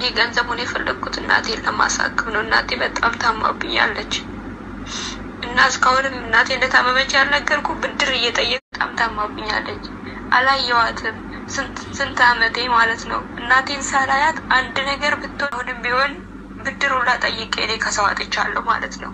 ገንዘቡን የፈለግኩት እናቴን ለማሳከም ነው። እናቴ በጣም ታማብኛለች እና እስካሁንም እናቴ እንደታመመች ያልነገርኩ ብድር እየጠየቅ በጣም ታማብኛለች። አላየዋትም ስንት አመቴ ማለት ነው። እናቴን ሳላያት አንድ ነገር ብትሆን አሁንም ቢሆን ብድር ሁላ ጠይቄ እኔ ከሰው አጥቻለሁ ማለት ነው።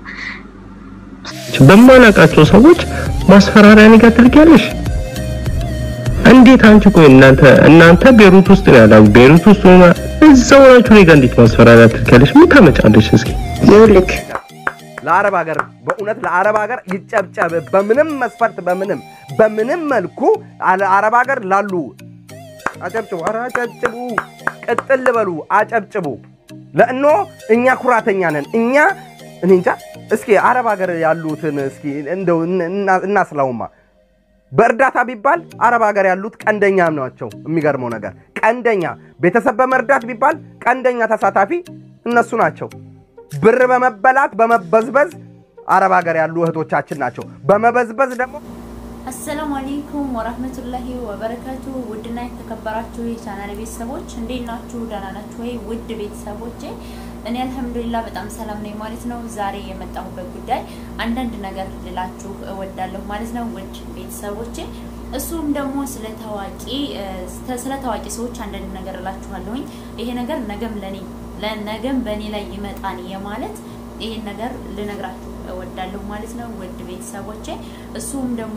በማላውቃቸው ሰዎች ማስፈራሪያ ነገር ታደርጊያለሽ። እንዴት አንቺ ቆይ እናንተ እናንተ ቤሩት ውስጥ ነው ያላችሁ። ቤሩት ውስጥ ሆና እዛው ናችሁ። እኔ ጋር እንዴት ማስፈራሪያ ታደርጊያለሽ? ምን ታመጫለሽ? እስኪ ይኸውልህ ለአረብ ሀገር በእውነት ለአረብ ሀገር ይጨብጨብ። በምንም መስፈርት በምንም በምንም መልኩ አለ- አረብ ሀገር ላሉ አጨብጭቡ፣ ኧረ አጨብጭቡ፣ ቅጥል በሉ፣ አጨብጭቡ። ለእኖ እኛ ኩራተኛ ነን። እኛ እኔ እንጃ። እስኪ አረብ ሀገር ያሉትን እስኪ እንደው እን- እና- እናስላውማ በእርዳታ ቢባል አረብ ሀገር ያሉት ቀንደኛ ናቸው። የሚገርመው ነገር ቀንደኛ ቤተሰብ በመርዳት ቢባል ቀንደኛ ተሳታፊ እነሱ ናቸው። ብር በመበላት በመበዝበዝ አረብ ሀገር ያሉ እህቶቻችን ናቸው። በመበዝበዝ ደግሞ አሰላሙ አለይኩም ወራህመቱላሂ ወበረካቱ። ውድና የተከበራችሁ የቻናል ቤተሰቦች እንዴት ናችሁ? ደህና ናችሁ ወይ? ውድ ቤተሰቦቼ እኔ አልሐምዱሊላህ በጣም ሰላም ነኝ ማለት ነው። ዛሬ የመጣሁበት ጉዳይ አንዳንድ ነገር ልላችሁ እወዳለሁ ማለት ነው። ውድ ቤተሰቦቼ እሱም ደግሞ ስለ ታዋቂ ስለ ታዋቂ ሰዎች አንዳንድ ነገር እላችኋለሁኝ። ይሄ ነገር ነገም ለኔ ለነገም በእኔ ላይ ይመጣን የማለት ይሄን ነገር ልነግራችሁ እወዳለሁ ማለት ነው። ውድ ቤተሰቦቼ እሱም ደግሞ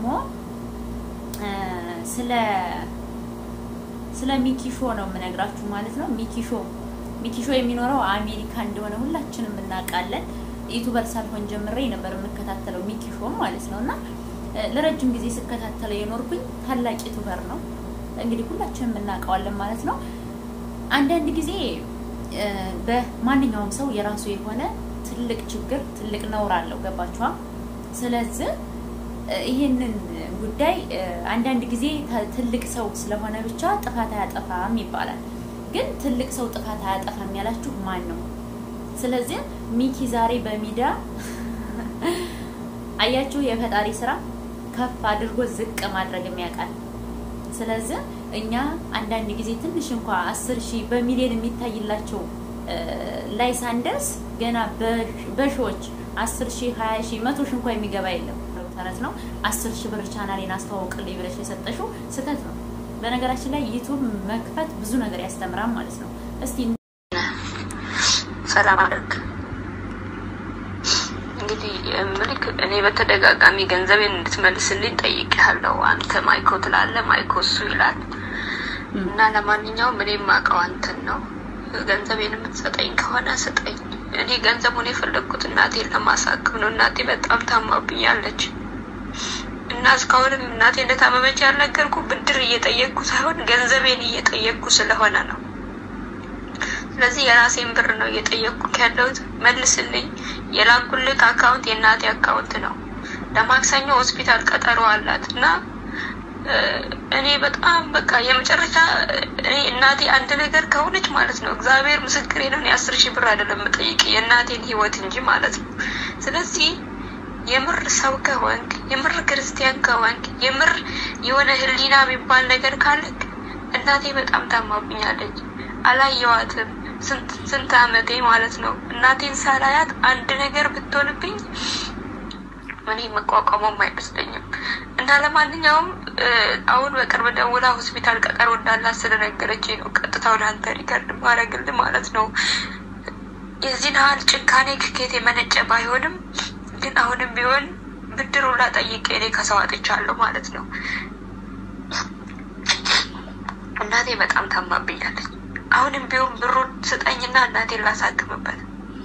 ስለ ስለ ሚኪሾ ነው የምነግራችሁ ማለት ነው። ሚኪሾ ሚኪሾ የሚኖረው አሜሪካ እንደሆነ ሁላችንም እናውቃለን። ዩቱበር ሳልሆን ጀምሬ ነበር የምከታተለው ሚኪሾ ማለት ነው እና ለረጅም ጊዜ ስከታተለው የኖርኩኝ ታላቅ ዩቱበር ነው። እንግዲህ ሁላችንም እናውቀዋለን ማለት ነው። አንዳንድ ጊዜ በማንኛውም ሰው የራሱ የሆነ ትልቅ ችግር ትልቅ ነውር አለው። ገባችኋ? ስለዚህ ይህንን ጉዳይ አንዳንድ ጊዜ ትልቅ ሰው ስለሆነ ብቻ ጥፋት አያጠፋም ይባላል። ግን ትልቅ ሰው ጥፋት አያጠፋም ያላችሁ ማን ነው? ስለዚህ ሚኪ ዛሬ በሚዲያ አያችሁ፣ የፈጣሪ ስራ ከፍ አድርጎ ዝቅ ማድረግ የሚያውቃል። ስለዚህ እኛ አንዳንድ ጊዜ ትንሽ እንኳ አስር ሺህ በሚሊዮን የሚታይላቸው ላይ ሳንደርስ ገና በሺዎች አስር ሺህ ሀያ ሺህ መቶ ሺህ እንኳ የሚገባ የለም። ተረት ነው። አስር ሺህ ብር ቻናሌን አስተዋውቅልኝ ብለሽ የሰጠሽው ስህተት ነው። በነገራችን ላይ ዩቱብ መክፈት ብዙ ነገር ያስተምራል ማለት ነው። እስቲ ሰላም አደርግ እንግዲህ ምልክ እኔ በተደጋጋሚ ገንዘቤን እንድትመልስልኝ ጠይቄያለሁ። አንተ ማይኮ ትላለህ፣ ማይኮ እሱ ይላል እና ለማንኛውም እኔ የማውቀው አንተን ነው። ገንዘቤን የምትሰጠኝ ከሆነ ስጠኝ። እኔ ገንዘቡን የፈለግኩት እናቴን ለማሳከም ነው። እናቴ በጣም ታማብኛለች እና እስካሁንም እናቴ እንደታመመች ያልነገርኩ ብድር እየጠየቅኩ ሳይሆን ገንዘቤን እየጠየቅኩ ስለሆነ ነው። ስለዚህ የራሴን ብር ነው እየጠየቅኩ ያለሁት። መልስልኝ። የላኩልክ አካውንት የእናቴ አካውንት ነው። ለማክሰኞ ሆስፒታል ቀጠሮ አላት እና እኔ በጣም በቃ የመጨረሻ እኔ እናቴ አንድ ነገር ከሆነች ማለት ነው እግዚአብሔር ምስክሬ ነው። እኔ አስር ሺህ ብር አይደለም የምጠይቅ የእናቴን ሕይወት እንጂ ማለት ነው። ስለዚህ የምር ሰው ከሆንክ የምር ክርስቲያን ከሆንክ የምር የሆነ ሕሊና የሚባል ነገር ካለክ እናቴ በጣም ታማብኛለች። አላየዋትም ስንት ስንት አመቴ ማለት ነው። እናቴን ሳላያት አንድ ነገር ብትሆንብኝ እኔ መቋቋሙም አይመስለኝም። እና ለማንኛውም አሁን በቅርብ ደውላ ሆስፒታል ቀጠሮ እንዳላት ስለነገረች ነው ቀጥታ ወደ አንተ ሪከርድ ማድረግልህ ማለት ነው። የዚህን ያህል ጭካኔ ክኬት የመነጨ ባይሆንም ግን አሁንም ቢሆን ብድር ሁላ ጠይቄ እኔ ከሰው አጥቻለሁ ማለት ነው። እናቴ በጣም ታማብኛለች። አሁንም ቢሆን ብሩን ስጠኝና እናቴን ላሳክምበት።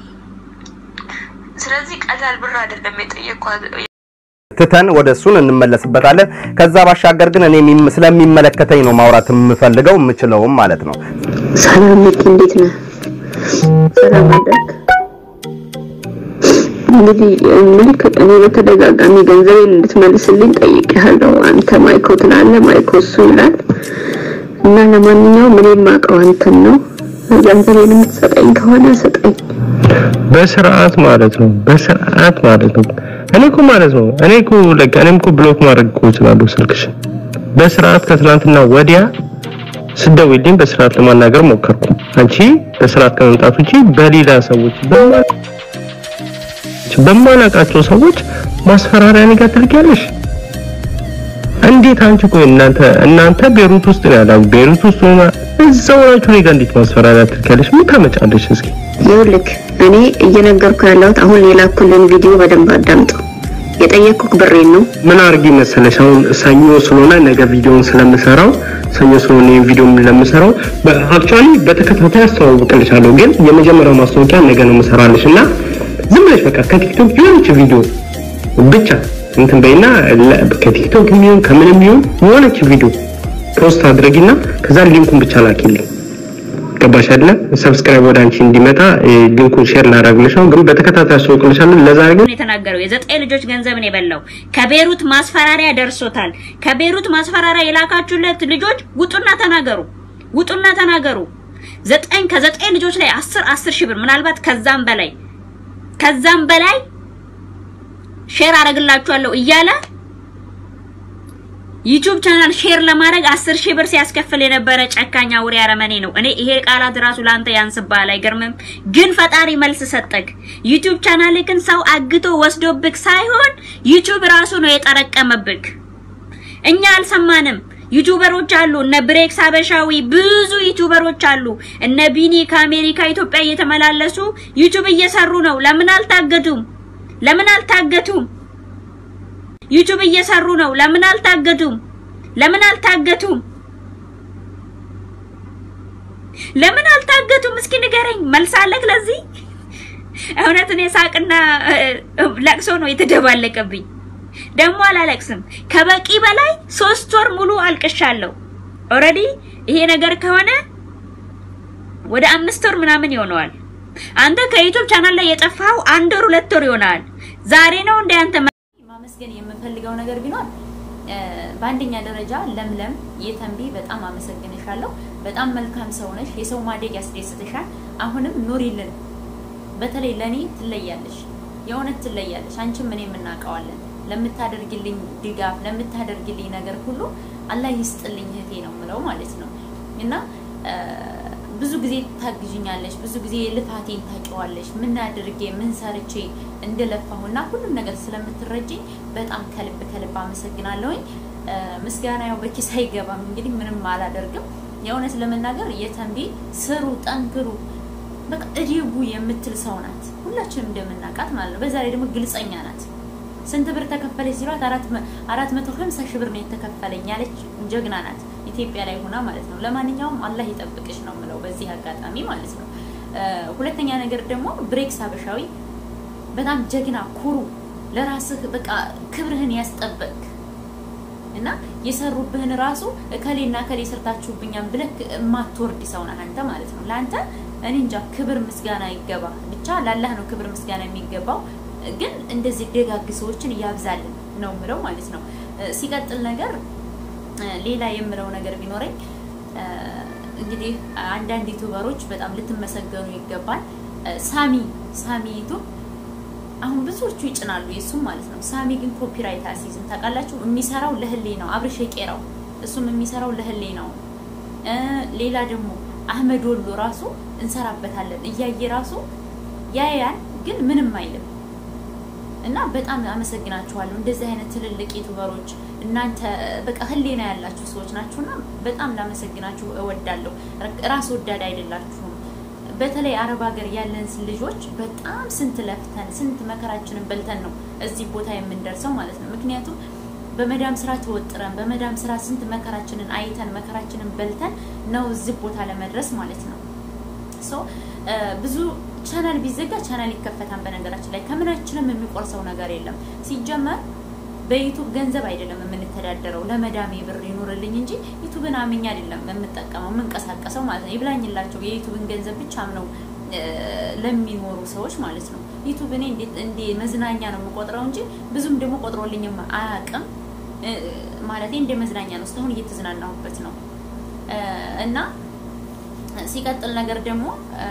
ስለዚህ ቀላል ብር አይደለም የጠየኳት። ትተን ወደ እሱን እንመለስበታለን። ከዛ ባሻገር ግን እኔ የሚም- ስለሚመለከተኝ ነው ማውራት የምፈልገው የምችለውም ማለት ነው። ሰላም ሚኪ፣ እንዴት ነህ? ሰላም አደርግ። እንግዲህ ምልክ እኔ በተደጋጋሚ ገንዘቤን እንድትመልስልኝ ጠይቄሃለሁ። አንተ ማይኮ ትላለህ፣ ማይኮ እሱ ይላል እና ለማንኛውም እኔ የማውቀው አንተን ነው። ገንዘቤን የምትሰጠኝ ከሆነ ስጠኝ። በስርዓት ማለት ነው። በስርዓት ማለት ነው። እኔ እኮ ማለት ነው እኔ እኮ ለካ እኔም እኮ ብሎክ ማድረግ እኮ እችላለሁ ስልክሽ። በስርዓት ከትናንትና ወዲያ ስደውልኝ በስርዓት ለማናገር ሞከርኩ። አንቺ በስርዓት ከመምጣት ውጪ በሌላ ሰዎች በማ- በማላውቃቸው ሰዎች ማስፈራሪያ ነገር ታደርጊያለሽ። እንዴት አንቺ ቆይ እናንተ እናንተ ቤሩት ውስጥ ነው ያላችሁ። ቤሩት ውስጥ ሆና እዛው ናችሁ እኔ ጋር እንዴት ማስፈራሪያ ታደርጊያለሽ? ምን ታመጫለሽ? እስኪ ይኸውልህ እኔ እየነገርኩ ያለሁት አሁን የላኩልን ቪዲዮ በደንብ አዳምጠው። የጠየቅኩህ ብሬን ነው። ምን አድርጊ መሰለሽ፣ አሁን ሰኞ ስለሆነ ነገ ቪዲዮውን ስለምሰራው ሰኞ ስለሆነ ይሄን ቪዲዮ ለምሰራው አክቹአሊ በተከታታይ አስተዋውቅልሻለሁ፣ ግን የመጀመሪያው ማስታወቂያ ነገ ነው የምሰራልሽ እና ዝም ብለሽ በቃ ከቲክቶክ የሆነች ቪዲዮ ብቻ እንትን በይና ለ- ከቲክቶክ የሚሆን ከምንም ይሁን የሆነች ቪዲዮ ፖስት አድርጊና ከዛ ሊንኩን ብቻ ላኪልኝ። ገባሽ አይደለ? ሰብስክራይብ ወደ አንቺ እንዲመጣ እ፣ ሊንኩን ሼር ላደርግልሽ ነው፣ ግን በተከታታይ አስተዋውቅልሻለሁ። ለዛሬ ግን ነው የተናገረው። የዘጠኝ ልጆች ገንዘብን የበላው ከቤሩት ማስፈራሪያ ደርሶታል። ከቤሩት ማስፈራሪያ የላካችሁለት ልጆች ውጡና ተናገሩ፣ ውጡና ተናገሩ። ዘጠኝ ከዘጠኝ ልጆች ላይ አስር አስር ሺህ ብር ምናልባት ከዛም በላይ ከዛም በላይ ሼር አደርግላችኋለሁ እያለ ዩቲዩብ ቻናል ሼር ለማድረግ አስር ሺህ ብር ሲያስከፍል የነበረ ጨካኝ አውሬ አረመኔ ነው። እኔ ይሄ ቃላት ራሱ ለአንተ ያንስብሃል፣ አይገርምም? ግን ፈጣሪ መልስ ሰጠክ። ዩቲዩብ ቻናልክን ሰው አግቶ ወስዶብክ ሳይሆን ዩቲዩብ ራሱ ነው የጠረቀመብክ። እኛ አልሰማንም። ዩቲዩበሮች አሉ፣ እነ ብሬክስ ሀበሻዊ ብዙ ዩቲዩበሮች አሉ። እነ ቢኒ ከአሜሪካ ኢትዮጵያ እየተመላለሱ ዩቲዩብ እየሰሩ ነው። ለምን አልታገቱም? ለምን አልታገቱም? ዩቲዩብ እየሰሩ ነው። ለምን አልታገቱም? ለምን አልታገቱም? ለምን አልታገቱም? እስኪ ንገረኝ። መልስ አለክ ለዚህ? እውነት እኔ ሳቅና እ፣ ለቅሶ ነው የተደባለቀብኝ። ደግሞ አላለቅስም። ከበቂ በላይ ሶስት ወር ሙሉ አልቅሻለሁ። ኦልሬዲ ይሄ ነገር ከሆነ ወደ አምስት ወር ምናምን ይሆነዋል። አንተ ከዩቲዩብ ቻናል ላይ የጠፋኸው አንድ ወር ሁለት ወር ይሆናል። ዛሬ ነው እንደ አንተ ማመስገን የምፈልገው ነገር ቢኖር እ፣ በአንደኛ ደረጃ ለምለም የተንቢ በጣም አመሰግንሻለሁ። በጣም መልካም ሰው ነሽ። የሰው ማደግ ያስደስትሻል። አሁንም ኑሪልን። በተለይ ለኔ ትለያለሽ፣ የእውነት ትለያለሽ። አንቺም እኔም እናውቀዋለን። ለምታደርግልኝ ድጋፍ፣ ለምታደርግልኝ ነገር ሁሉ አላህ ይስጥልኝ እህቴ ነው የምለው ማለት ነው እና እ፣ ብዙ ጊዜ ታግዥኛለሽ፣ ብዙ ጊዜ ልፋቴን ታውቂዋለሽ፣ ምን አድርጌ ምን ሰርቼ እንደለፋሁና ሁሉም ነገር ስለምትረጅኝ በጣም ከልብ ከልብ አመሰግናለሁኝ። እ፣ ምስጋና ያው በኪስ አይገባም። እንግዲህ ምንም አላደርግም። የእውነት ለመናገር የተንቢ ስሩ፣ ጠንክሩ፣ በቃ እዲቡ የምትል ሰው ናት። ሁላችንም እንደምናውቃት ማለት ነው። በዛ ላይ ደግሞ ግልጸኛ ናት። ስንት ብር ተከፈለች ሲሏት አራት መ- አራት መቶ ሀምሳ ሺህ ብር ነው የተከፈለኝ ያለች ጀግና ናት። ኢትዮጵያ ላይ ሆና ማለት ነው። ለማንኛውም አላህ ይጠብቅሽ ነው የምለው በዚህ አጋጣሚ ማለት ነው። እ፣ ሁለተኛ ነገር ደግሞ ብሬክስ ሀበሻዊ በጣም ጀግና ኩሩ፣ ለራስህ በቃ ክብርህን ያስጠበቅ እና የሰሩብህን ራሱ እከሌና እከሌ ሰርታችሁብኛም ብለህ የማትወርድ ሰው ነህ አንተ ማለት ነው። ለአንተ እኔ እንጃ ክብር ምስጋና ይገባ ብቻ ለአላህ ነው ክብር ምስጋና የሚገባው። ግን እንደዚህ ደጋግ ሰዎችን እያብዛልን ነው የምለው ማለት ነው። እ፣ ሲቀጥል ነገር እ፣ ሌላ የምለው ነገር ቢኖረኝ እ፣ እንግዲህ አንዳንድ ዩቱበሮች በጣም ልትመሰገኑ ይገባል። እ፣ ሳሚ ሳሚ ዩቱብ አሁን ብዙዎቹ ይጭናሉ የሱም ማለት ነው። ሳሚ ግን ኮፒራይት አሲዝም ታውቃላችሁ። የሚሰራው ለህሌ ነው። አብርሽ የቄራው እሱም የሚሰራው ለህሌ ነው። እ፣ ሌላ ደግሞ አህመድ ወሎ ራሱ እንሰራበታለን እያየ ራሱ ያያል፣ ግን ምንም አይልም። እና በጣም አመሰግናችኋለሁ። እንደዚህ አይነት ትልልቅ ዩቱበሮች እናንተ በቃ ህሊና ያላችሁ ሰዎች ናችሁና በጣም ላመሰግናችሁ እወዳለሁ። ራስ ወዳድ አይደላችሁም። በተለይ አረብ ሀገር ያለን ልጆች በጣም ስንት ለፍተን ስንት መከራችንን በልተን ነው እዚህ ቦታ የምንደርሰው ማለት ነው። ምክንያቱም በመዳም ስራ ተወጥረን በመዳም ስራ ስንት መከራችንን አይተን መከራችንን በልተን ነው እዚህ ቦታ ለመድረስ ማለት ነው። ሶ ብዙ ቻናል ቢዘጋ ቻናል ይከፈታል። በነገራችን ላይ ከምናችንም የሚቆርሰው ነገር የለም። ሲጀመር በዩቱብ ገንዘብ አይደለም የምንተዳደረው። ለመዳሜ ብር ይኑርልኝ እንጂ ዩቱብን አምኜ አይደለም የምጠቀመው የምንቀሳቀሰው ማለት ነው። ይብላኝላቸው የዩቱብን ገንዘብ ብቻ ነው ለሚኖሩ ሰዎች ማለት ነው። ዩቱብ እኔ እንዴት እንደ መዝናኛ ነው የምቆጥረው እንጂ ብዙም ደግሞ ቆጥሮልኝም አያውቅም። ማለት እንደ መዝናኛ ነው። እስካሁን እየተዝናናሁበት ነው እና ሲቀጥል ነገር ደግሞ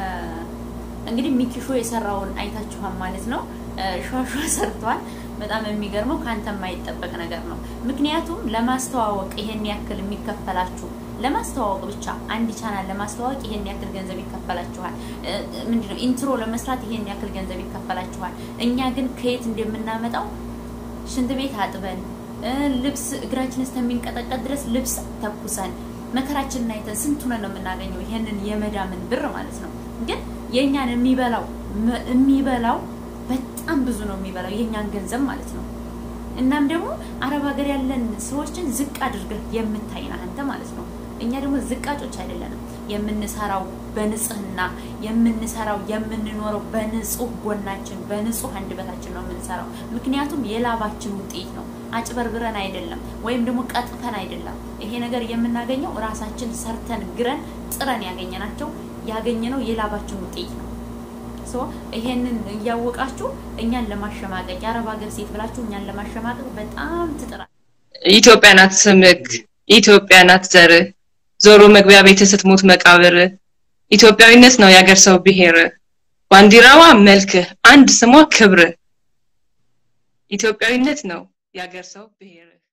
እንግዲህ ሚኪሾ የሰራውን አይታችኋል ማለት ነው። ሿሿ ሰርቷል። በጣም የሚገርመው ከአንተ የማይጠበቅ ነገር ነው። ምክንያቱም ለማስተዋወቅ ይሄን ያክል የሚከፈላችሁ ለማስተዋወቅ ብቻ አንድ ቻናል ለማስተዋወቅ ይሄን ያክል ገንዘብ ይከፈላችኋል። እ፣ ምንድነው ኢንትሮ ለመስራት ይሄን ያክል ገንዘብ ይከፈላችኋል። እኛ ግን ከየት እንደምናመጣው ሽንት ቤት አጥበን እ፣ ልብስ እግራችን እስከሚንቀጠቀጥ ድረስ ልብስ ተኩሰን መከራችንን አይተን ስንቱን ነው የምናገኘው ይሄንን የመዳምን ብር ማለት ነው። ግን የእኛን የሚበላው መ- የሚበላው በጣም ብዙ ነው የሚበላው የእኛን ገንዘብ ማለት ነው። እናም ደግሞ አረብ ሀገር ያለን ሰዎችን ዝቅ አድርገህ የምታይ ነህ አንተ ማለት ነው። እኛ ደግሞ ዝቃጮች አይደለንም። የምንሰራው በንጽህና የምንሰራው የምንኖረው በንጹህ ጎናችን በንጹህ አንደበታችን ነው የምንሰራው። ምክንያቱም የላባችን ውጤት ነው። አጭበርብረን አይደለም፣ ወይም ደግሞ ቀጥፈን አይደለም። ይሄ ነገር የምናገኘው ራሳችን ሰርተን ግረን ጥረን ያገኘናቸው ያገኘነው የላባችን ውጤት ነው። ሶ ይሄንን እያወቃችሁ እኛን ለማሸማቀቅ የአረብ ሀገር ሴት ብላችሁ እኛን ለማሸማቀቅ በጣም ትጥራል። ኢትዮጵያ ናት ስምክ፣ ኢትዮጵያ ናት ዘርህ፣ ዞሮ መግቢያ ቤት ስትሞት መቃብር። ኢትዮጵያዊነት ነው የአገር ሰው ብሔር፣ ባንዲራዋ መልክህ፣ አንድ ስሟ ክብር። ኢትዮጵያዊነት ነው የአገር ሰው ብሔር።